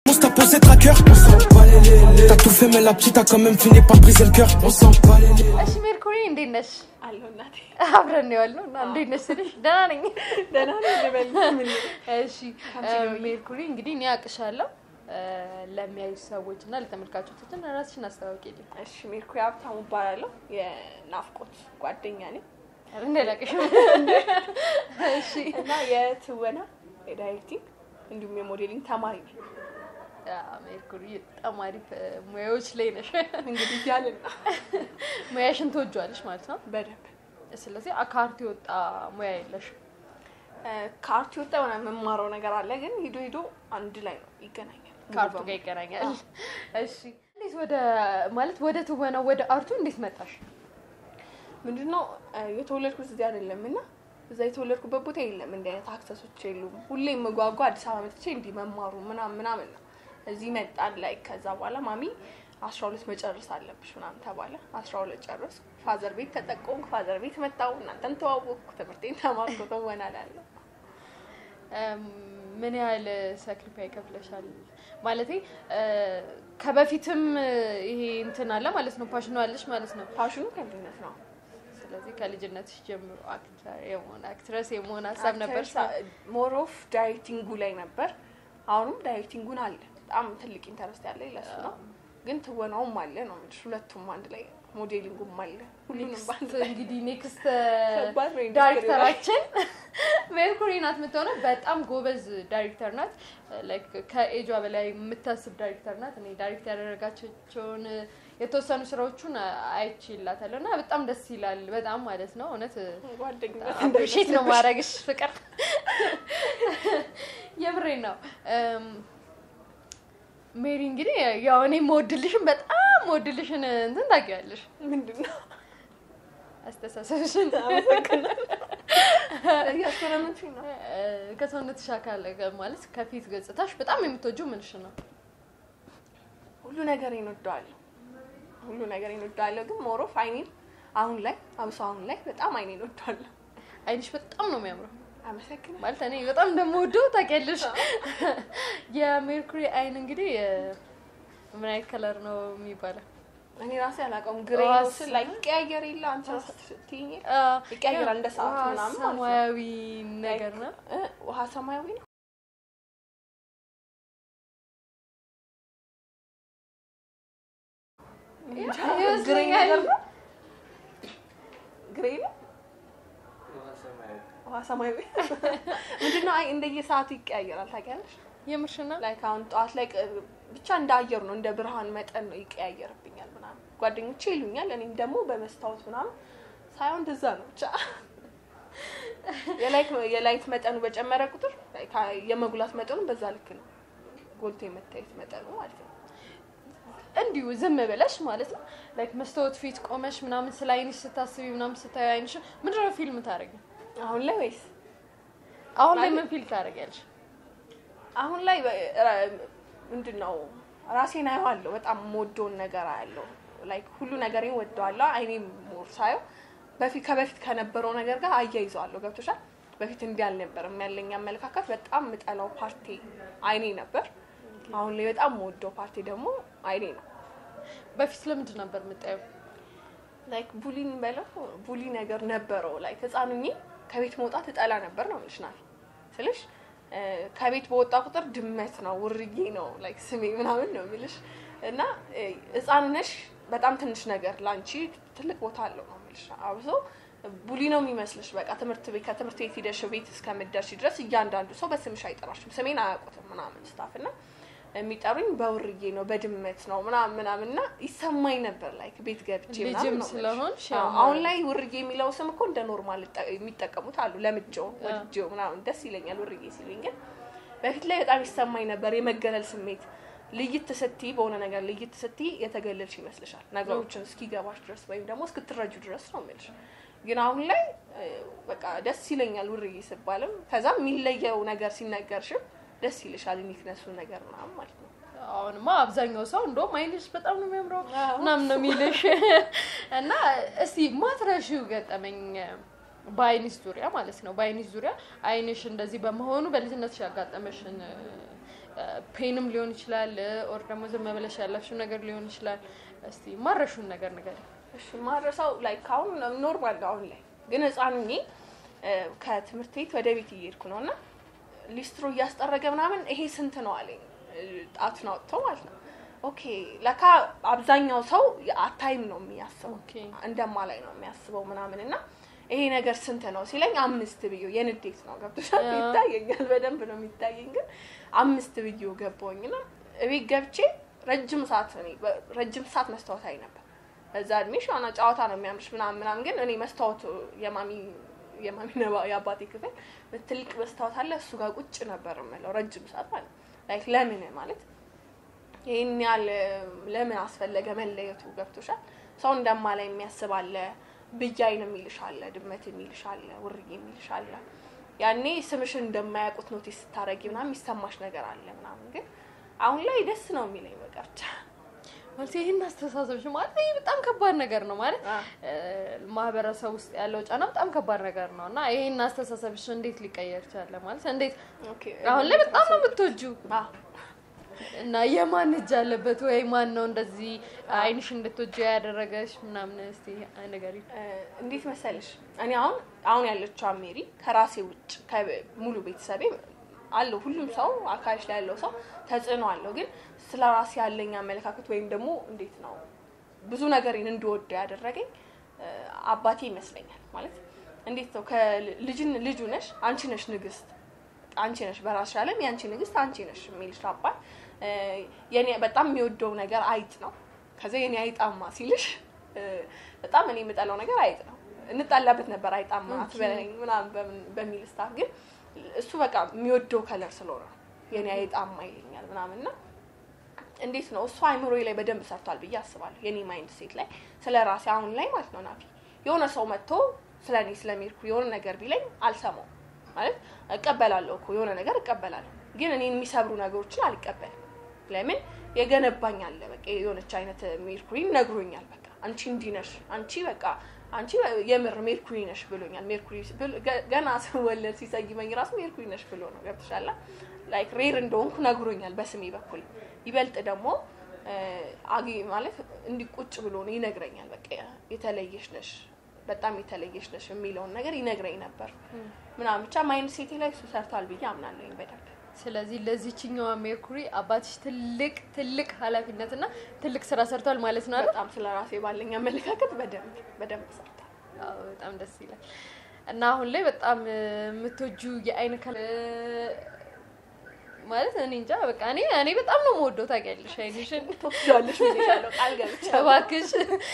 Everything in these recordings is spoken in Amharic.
T'as posé tracker, on s'en bat les lélés. T'as tout fait, mais la petite a quand même fini par briser le cœur. On s'en bat les lélés. እሺ ሜርኩሪ እንዴት ነሽ? አለሁ እናቴ አብረን ነው ያልነው እና እንዴት ነሽ ስልሽ ደህና ነኝ። ደህና ነኝ ልበል ምን እሺ ሜርኩሪ እንግዲህ እኔ አቅሻለሁ ለሚያዩ ሰዎች እና ለተመልካቾቻችን ራስሽን አስታውቂልኝ። እሺ ሜርኩሪ ሀብታሙ እባላለሁ የናፍቆት ጓደኛ ነኝ እንደላቅሽ እሺ እና የትወና የዳይሬክቲንግ እንዲሁም የሞዴሊንግ ተማሪ ነኝ ሜርኩሪ በጣም አሪፍ ሙያዎች ላይ ነሽ። እንግዲህ እያልን ነው ሙያሽን ትወጇዋለሽ ማለት ነው። በደንብ ስለዚህ ከአርት የወጣ ሙያ የለሽም። ከአርት የወጣ የሆነ የምማረው ነገር አለ ግን ሂዶ ሂዶ አንድ ላይ ነው ይገናኛል ከአርቱ ጋር ይገናኛል። እሺ እንዴት ወደ ማለት ወደ ትወናው ወደ አርቱ እንዴት መጣሽ? ምንድነው የተወለድኩት እዚህ አይደለም እና እዛ የተወለድኩበት ቦታ የለም እንዲህ አይነት አክሰሶች የሉም ሁሌ የምጓጓ አዲስ አበባ መጥቼ እንዲህ መማሩ ምናምን ምናምን ነው እዚህ መጣን ላይ ከዛ በኋላ ማሚ አስራ ሁለት መጨረስ አለብሽ ምናምን ተባለ አስራ ሁለት ጨረስ ፋዘር ቤት ተጠቆምኩ ፋዘር ቤት መጣሁ እናንተን ተዋወቅኩ ትምህርቴን ተማርኩ ትወናላለሁ ምን ያህል ሳክሪፋይ ከፍለሻል? ማለቴ ከበፊትም ይሄ እንትን አለ ማለት ነው፣ ፓሽኑ አለሽ ማለት ነው። ፓሽኑ ከልጅነት ነው ስለዚህ ከልጅነትሽ ጀምሮ አክተር የመሆን አክትረስ የመሆን ሀሳብ ነበር? ሞር ኦፍ ዳይሬክቲንጉ ላይ ነበር አሁንም ዳይሬክቲንጉን አለ በጣም ትልቅ ኢንተረስት ያለ ለሱ ነው ግን ትወናውም አለ ነው የምልሽ ሁለቱም አንድ ላይ ሞዴሊንጉም አለ ሁሉንም በአንድ ላይ እንግዲህ ኔክስት ከባድ ነው ኢንዱስትሪ ዳይሬክተራችን ሜርኩሪ ናት የምትሆነው። በጣም ጎበዝ ዳይሬክተር ናት። ላይክ ከኤጇ በላይ የምታስብ ዳይሬክተር ናት። እኔ ዳይሬክት ያደረጋቸውን የተወሰኑ ስራዎቹን አይቼላታለሁ እና በጣም ደስ ይላል። በጣም ማለት ነው እውነት ጓደኝነት አፕሪሼት ነው ማድረግሽ ፍቅር የምሬን ነው። ሜሪ እንግዲህ ያው እኔ መወድልሽን በጣም መወድልሽን እንትን ታውቂዋለሽ ምንድን ነው አስተሳሰብሽን እያስገረመችኝ ነው ከሰውነትሽ አካል ማለት ከፊት ገጽታሽ በጣም የምትወጂው ምንሽ ነው? ሁሉ ነገር ይንወደዋለሁ ሁሉ ነገር ይንወደዋለሁ ግን ሞሮፍ አይኔን አሁን ላይ አብሶ አሁን ላይ በጣም አይኔን ወደዋለሁ አይንሽ በጣም ነው የሚያምረው። አመሰግናለሁ ማለት እኔ በጣም እንደምወደው ታውቂያለሽ። የሜርኩሪ አይን እንግዲህ ምን አይነት ከለር ነው የሚባለው? እኔ ራሴ አላውቀውም ግሬ ነው ዋስ- ስል ላይ ይቀያየር የለ አንቺ ስትይኝ ይቀያየራል እንደ ሰዓት ውሃ ምናምን ማለት ነው። ሰማያዊ ነገር ነው። እ ውሃ ሰማያዊ ነው ግሬ ነገር ነው ግሬ ነው ውሃ ሰማያዊ ምንድነው? አይ እንደየሰዓቱ ይቀያየራል ታውቂያለሽ። የምርሽና ላይክ አሁን ጠዋት ላይ ቅ- ብቻ እንደ አየሩ ነው እንደ ብርሃን መጠን ነው ይቀያየርብኛል ምናምን ጓደኞቼ ይሉኛል። እኔም ደግሞ በመስታወት ምናምን ሳይሆን እንደዛ ነው ብቻ የላይት የላይት መጠኑ በጨመረ ቁጥር like የመጉላት መጠኑ በዛ ልክ ነው ጎልቶ የመታየት መጠኑ ማለት ነው። እንዲሁ ዝም ብለሽ ማለት ነው ላይክ መስታወት ፊት ቆመሽ ምናምን ስለ አይንሽ ስታስቢ ምናምን ስታዩ አይንሽ ምንድን ነው ፊልም ታደርጊ? አሁን ላይ ወይስ አሁን ላይ ማለት- ምን ፊልም ታደርጊያለሽ? አሁን ላይ ምንድን ነው ራሴን አየዋለሁ። በጣም የምወደውን ነገር አያለሁ። ላይክ ሁሉ ነገሬን ወደዋለሁ። አይኔም ሞር ሳየው በፊት ከበፊት ከነበረው ነገር ጋር አያይዘዋለሁ። ገብቶሻል? በፊት እንዲህ አልነበረም ያለኝ አመለካከት። በጣም የምጠላው ፓርቲ አይኔ ነበር። አሁን ላይ በጣም የምወደው ፓርቲ ደግሞ አይኔ ነው። በፊት ለምንድን ነበር የምታየው? ላይክ ቡሊን በለው ቡሊ ነገር ነበረው። ላይክ ህፃኑኝ ከቤት መውጣት እጠላ ነበር ነው የምልሽ ናት ስልሽ እ፣ ከቤት በወጣ ቁጥር ድመት ነው ውርዬ ነው ላይክ ስሜ ምናምን ነው የምልሽ እና እ፣ ህፃን ነሽ በጣም ትንሽ ነገር ለአንቺ ትልቅ ቦታ አለው ነው የምልሽ። አብሶ ቡሊ ነው የሚመስልሽ በቃ ትምህርት ቤት ከትምህርት ቤት ሂደሽ ቤት እስከምትደርሺ ድረስ እያንዳንዱ ሰው በስምሽ አይጠራሽም። ስሜን አያውቁትም ምናምን ስታፍ እና የሚጠሩኝ በውርዬ ነው በድመት ነው ምናምን ምናምን እና ይሰማኝ ነበር ላይክ ቤት ገብቼ ምናምን ልጅም ነው የምልሽ። ስለሆንሽ አዎ፣ ያው አሁን ላይ ውርዬ የሚለው ስም እኮ እንደ ኖርማል እጠ- የሚጠቀሙት አሉ። ለምጄው ወድጄው ምናምን ደስ ይለኛል ውርዬ ሲሉኝ፣ ግን በፊት ላይ በጣም ይሰማኝ ነበር የመገለል ስሜት። ልይት ስትይ በሆነ ነገር ልይት ስትይ የተገለልሽ ይመስልሻል ነገሮችን እስኪገባሽ ድረስ ወይም ደግሞ እስክትረጁ ድረስ ነው የምልሽ። ግን አሁን ላይ እ፣ በቃ ደስ ይለኛል ውርዬ ስባልም ከዛም የሚለየው ነገር ሲነገርሽም ደስ ይልሻል ዩኒክነሱ ነገር ምናምን ማለት ነው። አሁንማ አብዛኛው ሰው እንደውም አይንሽ በጣም ነው የሚያምረው አዎ። ምናምን ነው የሚልሽ። እና እስቲ ማትረሺው ገጠመኝ በአይንሽ ዙሪያ ማለት ነው። በአይንሽ ዙሪያ አይንሽ እንደዚህ በመሆኑ በልጅነትሽ ያጋጠመሽን እ፣ ፔንም ሊሆን ይችላል ኦር ደግሞ ዝም ብለሽ ያለፍሽው ነገር ሊሆን ይችላል። እስቲ ማረሹን ነገር ነገር እሺ ማረሳው ላይክ አሁን ኖርማል ነው አሁን ላይ ግን ህፃን ሆኜ እ፣ ከትምህርት ቤት ወደ ቤት እየሄድኩ ነው እና ሊስትሮ እያስጠረገ ምናምን ይሄ ስንት ነው አለኝ እ፣ ጣቱን አውጥቶ ማለት ነው ኦኬ ለካ አብዛኛው ሰው አታይም ነው የሚያስበው ኦኬ እንደማላይ ነው የሚያስበው ምናምን እና ይሄ ነገር ስንት ነው ሲለኝ አምስት ብዬ የንዴት ነው ገብቶሻል ያ። ይታየኛል በደንብ ነው የሚታየኝ ግን አምስት ብዬ ገባሁኝ እና እቤት ገብቼ ረጅም ሰዓት እኔ በ- ረጅም ሰዓት መስታወት አይ ነበር በዛ እድሜሽ ዋና ጨዋታ ነው የሚያምርሽ ምናምን ምናምን ግን እኔ መስታወት የማሚ የማሚ ነባ የአባቴ ክፍል ትልቅ መስታወት አለ እሱ ጋር ቁጭ ነበር የምለው ረጅም ሰዓት ማለት ላይክ ለምን ማለት ይህን ያህል ለምን አስፈለገ መለየቱ ገብቶሻል ሰው እንደማላይ የሚያስብ አለ ብያይን የሚልሽ አለ ድመት የሚልሽ አለ ውርዬ የሚልሽ አለ ያኔ ስምሽን እንደማያውቁት ኖቲስ ስታረጊ ምናምን የሚሰማሽ ነገር አለ ምናምን ግን አሁን ላይ ደስ ነው የሚለኝ በቃ ብቻ ማለት ይህን አስተሳሰብሽ ማለት ይህ በጣም ከባድ ነገር ነው ማለት አ። እ፣ ማህበረሰብ ውስጥ ያለው ጫና በጣም ከባድ ነገር ነው እና ይህን አስተሳሰብሽ እንዴት ሊቀየር ቻለ? ማለት እንዴት ኦኬ አሁን ላይ በጣም ነው የምትወጂው አዎ እና የማን እጅ አለበት ወይ ማን ነው እንደዚህ አይንሽ እንድትወጂ ያደረገሽ ምናምን እስቲ ነገር እ፣ እንዴት መሰለሽ እኔ አሁን አሁን ያለችው ሜሪ ከራሴ ውጭ ከ- ሙሉ ቤተሰቤ አለው ሁሉም ሰው አካልሽ ላይ ያለው ሰው ተጽዕኖ አለው ግን ስለ ራሴ ያለኝ አመለካከት ወይም ደግሞ እንዴት ነው ብዙ ነገሬን እንድወደው ያደረገኝ እ፣ አባቴ ይመስለኛል ማለት እንዴት ነው ከልጅን ልጁ ነሽ አንቺ ነሽ ንግስት አንቺ ነሽ በራስሽ ዓለም የአንቺ ንግስት አንቺ ነሽ የሚልሽ አባት እ፣ የኔ በጣም የሚወደው ነገር አይጥ ነው። ከዛ የኔ አይጣማ ሲልሽ እ፣ በጣም እኔ የምጠላው ነገር አይጥ ነው። እንጣላበት ነበር አይጣማ አትበለኝ ምናምን በምን- በሚል ስታፍ ግን እሱ በቃ የሚወደው ከለር ስለሆነ ነው የኔ አይጣማ ይለኛል ምናምን እና እንዴት ነው እሱ አይምሮዬ ላይ በደንብ ሰርቷል ብዬ አስባለሁ። የኔ ማይንድ ሴት ላይ ስለ ራሴ አሁን ላይ ማለት ነው ናፊ የሆነ ሰው መጥቶ ስለ እኔ ስለ ሜርኩሪ የሆነ ነገር ቢለኝ አልሰማው ማለት እቀበላለሁ እኮ የሆነ ነገር እቀበላለሁ፣ ግን እኔን የሚሰብሩ ነገሮችን አልቀበልም። ለምን የገነባኝ አለ በቃ የሆነች አይነት ሜርኩሪ ነግሮኛል። በቃ አንቺ እንዲህ ነሽ፣ አንቺ በቃ አንቺ የምር ሜርኩሪ ነሽ ብሎኛል። ሜርኩሪ ብል- ገ- ገና ስወለድ ሲሰይመኝ ራሱ ሜርኩሪ ነሽ ብሎ ነው ገብቶሻል። ላይክ ሬር እንደሆንኩ ነግሮኛል በስሜ በኩል ይበልጥ ደግሞ እ፣ አጊ ማለት እንዲህ ቁጭ ብሎ ነው ይነግረኛል። በቃ የተለየሽ ነሽ በጣም የተለየሽ ነሽ የሚለውን ነገር ይነግረኝ ነበር ምናምን ብቻ ማይንድ ሴቴ ላይ እሱ ሰርቷል ብዬ አምናለሁኝ በደንብ ስለዚህ ለዚችኛዋ ሜርኩሪ አባትሽ ትልቅ ትልቅ ኃላፊነትና ትልቅ ስራ ሰርቷል ማለት ነው አይደል? በጣም ስለ ራሴ ባለኝ አመለካከት በደንብ በደንብ ሰርቷል። አዎ በጣም ደስ ይላል። እና አሁን ላይ በጣም እ፣ የምትወጁ የአይን ከለ ማለት እኔ እንጃ በቃ እኔ እኔ በጣም ነው የምወደው ታውቂያለሽ አይንሽን ትወስጃለሽ ብዬሻለሁ ቃል ገብቻለሁ። እባክሽ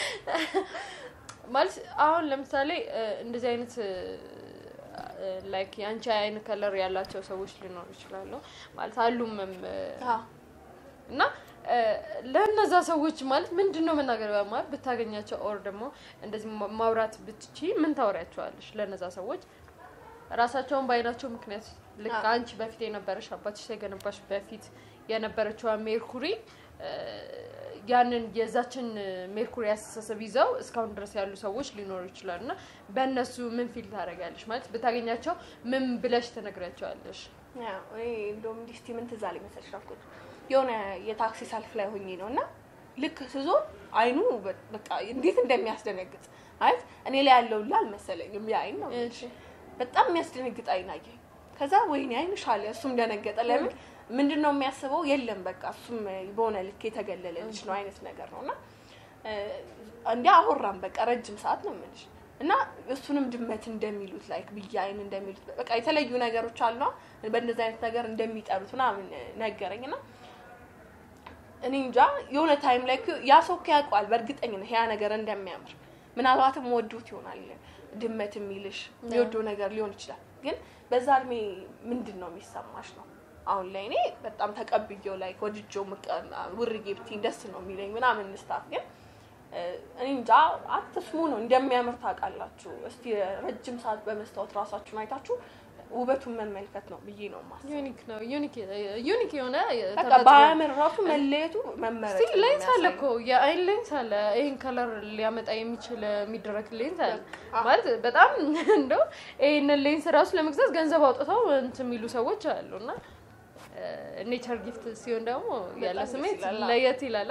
ማለት አሁን ለምሳሌ እ፣ እንደዚህ አይነት ላይክ የአንቺ አይን ከለር ያላቸው ሰዎች ሊኖሩ ይችላሉ ማለት አሉምም እ፣ አዎ እና እ፣ ለእነዛ ሰዎች ማለት ምንድን ነው መናገር ማለት ብታገኛቸው ኦር ደግሞ እንደዚህ ማ- ማውራት ብትቺ ምን ታወሪያቸዋለሽ? ለእነዛ ሰዎች ራሳቸውን በአይናቸው ምክንያት ልክ አዎ። አንቺ በፊት የነበረሽ አባትሽ ሳይገነባሽ በፊት የነበረችዋ ሜርኩሪ እ፣ ያንን የዛችን ሜርኩሪ አስተሳሰብ ይዘው እስካሁን ድረስ ያሉ ሰዎች ሊኖሩ ይችላሉ እና በእነሱ ምን ፊል ታደርጊያለሽ? ማለት ብታገኛቸው ምን ብለሽ ትነግሪያቸዋለሽ? ያው እኔ እንደውም እንዲህ እስቲ ምን ትዝ አለኝ መሰለሽ አልኩት የሆነ የታክሲ ሰልፍ ላይ ሆኜ ነው እና ልክ ስዞር አይኑ በ- በቃ እንዴት እንደሚያስደነግጥ ማለት እኔ ላይ ያለው ላ አልመሰለኝም ያ አይን ነው እሺ። በጣም የሚያስደነግጥ አይን አየኝ ከዛ ወይኔ አይንሽ አለ እሱም ደነገጠ ለምን ምንድን ነው የሚያስበው የለም በቃ እሱም በሆነ ልክ የተገለለ ልጅ ነው አይነት ነገር ነው እና እንዲህ አወራም በቃ ረጅም ሰዓት ነው የምልሽ እና እሱንም ድመት እንደሚሉት ላይክ ብዬ አይን እንደሚሉት በቃ የተለዩ ነገሮች አሉ በእንደዚህ አይነት ነገር እንደሚጠሉት ምናምን ነገረኝ እና እኔ እንጃ የሆነ ታይም ላይ እኮ ያ ሰው እኮ ያውቀዋል በእርግጠኝነት ያ ነገር እንደሚያምር ምናልባትም ወዶት ይሆናል ድመት የሚልሽ የሚወደው ነገር ሊሆን ይችላል ግን በዛ እድሜ ምንድን ነው የሚሰማሽ ነው አሁን ላይ እኔ በጣም ተቀብዬው ላይ ወድጄው ምቀ- ውርጌ ብትይኝ ደስ ነው የሚለኝ ምናምን ስታፍ ግን እ፣ እኔ እንጃ አትስሙ ነው እንደሚያምር ታውቃላችሁ እስቲ ረጅም ሰዓት በመስታወት ራሳችሁን አይታችሁ ውበቱን መመልከት ነው ብዬ ነው ማስ ዩኒክ ነው ዩኒክ ዩኒክ የሆነ በቃ ተፈጥሮ በአያምር ራሱ መለየቱ መመረጥ ስቲል ነው ሌንስ አለ የሚያሳየው። እኮ የአይን ሌንስ አለ። ይህን ከለር ሊያመጣ የሚችል የሚደረግ ሌንስ አለ አዎ። ማለት በጣም እንደው ይህንን ሌንስ ራሱ ለመግዛት ገንዘብ አውጥተው እንትን የሚሉ ሰዎች አሉ እና ኔቸር ጊፍት ሲሆን ደግሞ ያለ በጣም ደስ ስሜት ይላል። ለየት ይላል።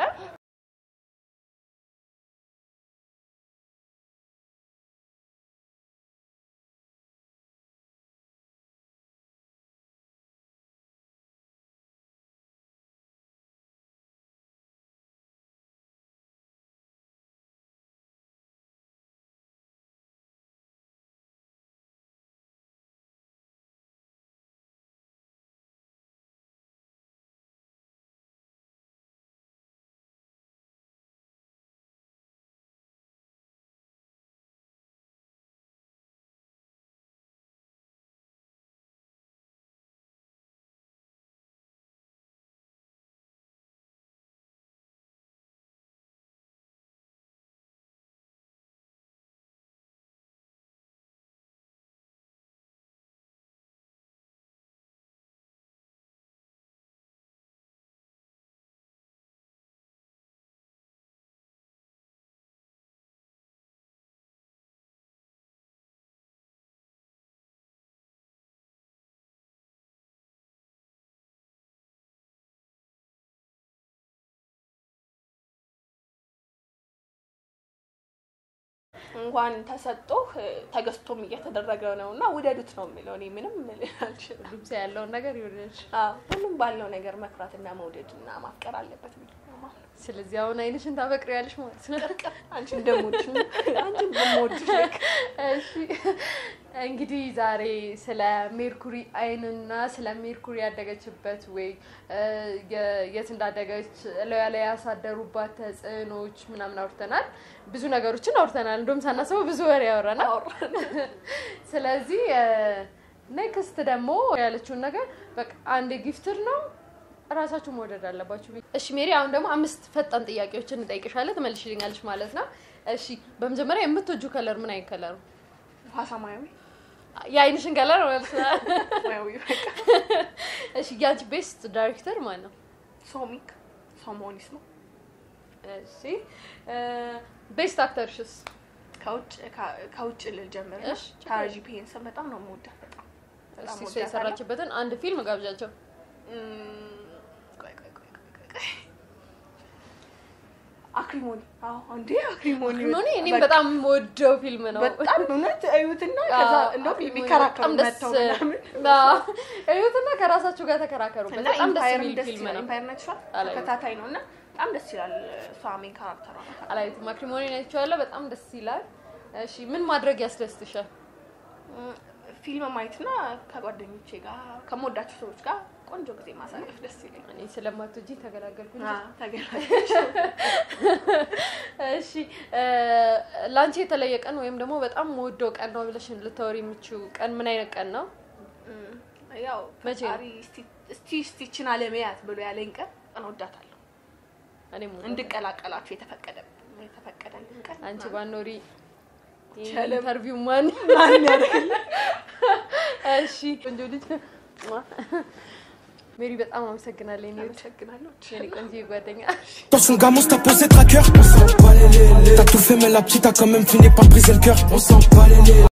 እንኳን ተሰጦህ ተገዝቶም እየተደረገ ነው እና ውደዱት ነው የሚለው። እኔ ምንም ልል አልችልም። ሁሉም ሰው ያለውን ነገር ይወደድ። አዎ፣ ሁሉም ባለው ነገር መኩራትና መውደድ እና ማፍቀር አለበት ብዬ ነው የማምነው። ስለዚህ አሁን አይንሽን ታፈቅሪያለሽ ማለት ነው። አንቺ እንደሞድሽ አንቺ እንደሞድሽ ልክ እሺ እንግዲህ ዛሬ ስለ ሜርኩሪ አይንና ስለ ሜርኩሪ ያደገችበት ወይ እ፣ የ- የት እንዳደገች እላዩ ላይ ያሳደሩባት ተጽዕኖዎች ምናምን አውርተናል። ብዙ ነገሮችን አውርተናል። እንደውም ሳናስበው ብዙ ወሬ ያወራናል። አወራን። ስለዚህ ኔክስት ደግሞ ያለችውን ነገር በቃ አንድ ጊፍትር ነው እራሳችሁ መውደድ አለባችሁ። እሺ ሜሪ፣ አሁን ደግሞ አምስት ፈጣን ጥያቄዎችን እንጠይቅሻለን፣ ትመልሽልኛለሽ ማለት ነው። እሺ በመጀመሪያ የምትወጁ ከለር ምን አይነት ከለር ነው? ውሃ ሰማያዊ የአይንሽን ከለር ማለት ነው። ሰማያዊ በቃ እሺ ያንቺ ቤስት ዳይሬክተር ማን ነው? ሶሚክ ሶሞኒስ ነው። እሺ ቤስት አክተርሽስ? ከውጭ ከ- ከውጭ ልል ጀምር እሺ፣ ችግር ታራጂ ፒንስን በጣም ነው የምወዳት። በጣም በጣም እስቲ እሷ እወዳታለሁ። የሰራችበትን አንድ ፊልም ጋብዣቸው። እም፣ ቆይ ቆይ ቆይ ቆይ ቆይ ቆይ አክሪሞኒ አዎ እንዴ አክሪሞኒ ኖኒ እኔም በቃ በጣም የምወደው ፊልም ነው። በጣም እውነት እዩትና ከዛ እንደውም የሚከራከሩ መተው ምናምን እዩትና ከራሳችሁ ጋር ተከራከሩበት። እና በጣም ደስ ኢምፓየር የሚል ደስ ፊልም ይላል። ነው። ኢምፓየር ነችዋል አላየሁትም። ተከታታይ ነው እና በጣም ደስ ይላል። እሷ ሜን ካራክተሯ ናት። አላየሁትም። ማክሪሞኒ ናቸዋለሁ። በጣም ደስ ይላል። እሺ ምን ማድረግ ያስደስትሻል? እም፣ ፊልም ማየትና ከጓደኞቼ ጋር ከምወዳቸው ሰዎች ጋር ቆንጆ ጊዜ ማሳለፍ ደስ ይለኛል። እኔ ስለማትወጂ ተገላገልኩ እንጂ። አዎ፣ ተገናኘች። እሺ እ፣ ለአንቺ የተለየ ቀን ወይም ደግሞ በጣም የምወደው ቀን ነው ብለሽ ልታወሪ የምችው ቀን ምን አይነት ቀን ነው? እም፣ ያው መቼ ነው? ፈጣሪ እስቲ- እስቲ እስቲችን አለመያት ብሎ ያለኝ ቀን ቀን ወዳታለሁ እኔም ወዳለሁ። እንድቀላቀላችሁ የተፈቀደ የተፈቀደልን ቀን አንቺ ባኖሪ ቸለም። ኢንተርቪው ማን ማን ያደርግልኝ? እሺ ቆንጆ ልጅ ሜሪ በጣም አመሰግናለሁ። የኔ ውድ አመሰግናለሁ። የኔ ቆንጆ ጓደኛ Dans son gamos, t'as posé tracker. On s'en bat les les. T'as tout fait, mais la petite a quand même fini par briser le cœur. On s'en bat les les.